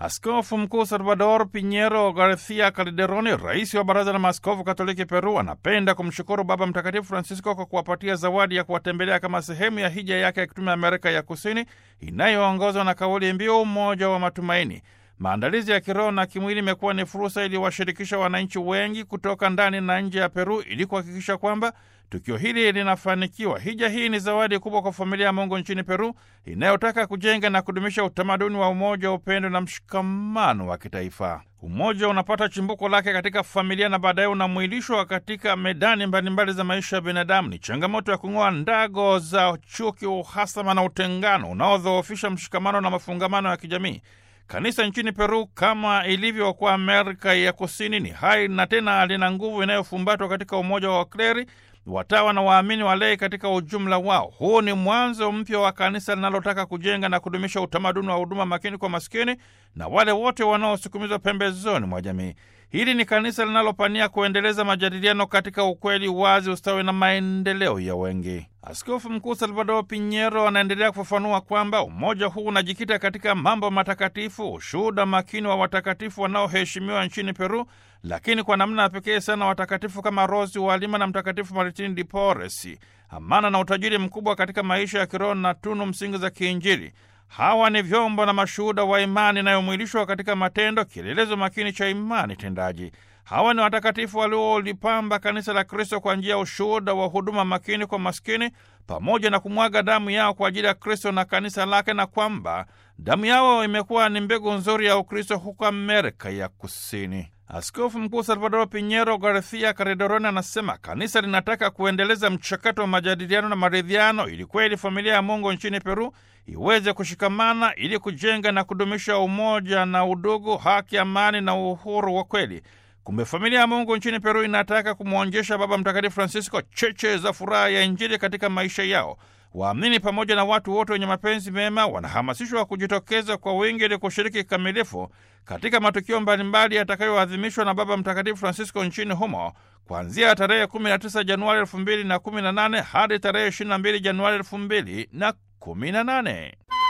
Askofu Mkuu Salvador Pinheiro Garcia Calderoni, rais wa Baraza la Maaskofu Katoliki Peru, anapenda kumshukuru Baba Mtakatifu Francisco kwa kuwapatia zawadi ya kuwatembelea kama sehemu ya hija yake ya kitume Amerika ya Kusini inayoongozwa na kauli mbiu umoja wa matumaini. Maandalizi ya kiroho na kimwili imekuwa ni fursa iliyowashirikisha wananchi wengi kutoka ndani na nje ya Peru ili kuhakikisha kwamba tukio hili linafanikiwa. Hija hii ni zawadi kubwa kwa familia ya Mungu nchini Peru inayotaka kujenga na kudumisha utamaduni wa umoja, upendo na mshikamano wa kitaifa. Umoja unapata chimbuko lake katika familia na baadaye unamwilishwa katika medani mbalimbali za maisha ya binadamu. Ni changamoto ya kung'oa ndago za chuki, uhasama na utengano unaodhoofisha mshikamano na mafungamano ya kijamii. Kanisa nchini Peru kama ilivyo kwa Amerika ya Kusini ni hai na tena lina nguvu inayofumbatwa katika umoja wa wakleri, watawa na waamini walei katika ujumla wao. Huu ni mwanzo mpya wa kanisa linalotaka kujenga na kudumisha utamaduni wa huduma makini kwa maskini na wale wote wanaosukumizwa pembezoni mwa jamii. Hili ni kanisa linalopania kuendeleza majadiliano katika ukweli, wazi, ustawi na maendeleo ya wengi. Askofu Mkuu Salvador Pinheiro anaendelea kufafanua kwamba umoja huu unajikita katika mambo matakatifu, ushuhuda makini wa watakatifu wanaoheshimiwa nchini Peru, lakini kwa namna ya pekee sana watakatifu kama Rosi wa Lima na Mtakatifu Martin de Porres, amana na utajiri mkubwa katika maisha ya kiroho na tunu msingi za kiinjili. Hawa ni vyombo na mashuhuda wa imani inayomwilishwa katika matendo, kielelezo makini cha imani tendaji. Hawa ni watakatifu waliolipamba kanisa la Kristo kwa njia ya ushuhuda wa huduma makini kwa maskini, pamoja na kumwaga damu yao kwa ajili ya Kristo na kanisa lake, na kwamba damu yao imekuwa ni mbegu nzuri ya Ukristo huko Amerika ya Kusini. Askofu Mkuu Salvador Pinheiro Garcia Calderoni anasema kanisa linataka kuendeleza mchakato wa majadiliano na maridhiano ili kweli familia ya Mungu nchini Peru iweze kushikamana ili kujenga na kudumisha umoja na udugu, haki, amani na uhuru wa kweli. Kumbe familia ya Mungu nchini Peru inataka kumwonjesha Baba Mtakatifu Francisco cheche za furaha ya Injili katika maisha yao. Waamini pamoja na watu wote wenye mapenzi mema wanahamasishwa kujitokeza kwa wingi ili kushiriki kikamilifu katika matukio mbalimbali yatakayoadhimishwa na Baba Mtakatifu Francisco nchini humo kuanzia tarehe 19 Januari 2018 hadi tarehe 22 Januari 2018.